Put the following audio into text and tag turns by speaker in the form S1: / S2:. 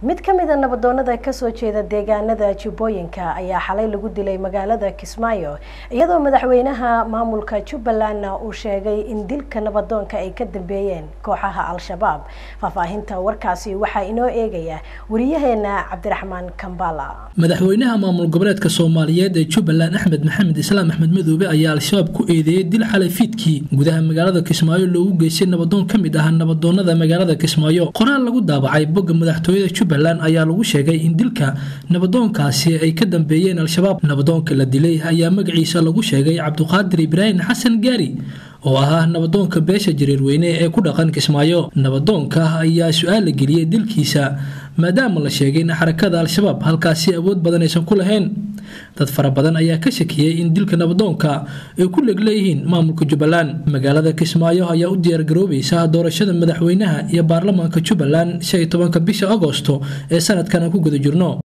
S1: mid ka mida nabadoonada kasoo jeeda deegaanada jubbooyinka ayaa xalay lagu dilay magaalada kismaayo iyadoo madaxweynaha maamulka jubbalandna uu sheegay in dilka nabadoonka ay ka dambeeyeen kooxaha al-shabaab faahfaahinta warkaasi waxaa inoo eegaya wariyaheena cabdiraxmaan kambala
S2: madaxweynaha maamul goboleedka soomaaliyeed ee jubbaland axmed maxamed islaam axmed madoobe ayaa al-shabaab ku eedeeyey dil xalay fiidkii gudaha magaalada kismaayo loogu geystay nabadoon ka mid ah nabadoonada magaalada kismaayo qoraal lagu daabacay bogga madaxtooyada jubbaland ayaa lagu sheegay in dilka nabadoonkaasi ay ka dambeeyeen al-shabaab nabadoonka la dilay ayaa magaciisa lagu sheegay cabduqaadir ibraahim xasan gaari oo ahaa nabadoonka beesha jareerweyne ee ku dhaqan kismaayo nabadoonka ayaa su-aal la geliyey dilkiisa maadaama la sheegay in xarakada al-shabaab halkaasi awood badan aysan ku lahayn dad fara badan ayaa ka shakiyey in dilka nabadoonka ay ku leg leeyihiin maamulka jubbaland magaalada kismaayo ayaa u diyaargaroobaysa doorashada madaxweynaha iyo baarlamaanka jubbaland shan iyo tobanka bisha agosto ee sanadkan aan ku guda jirno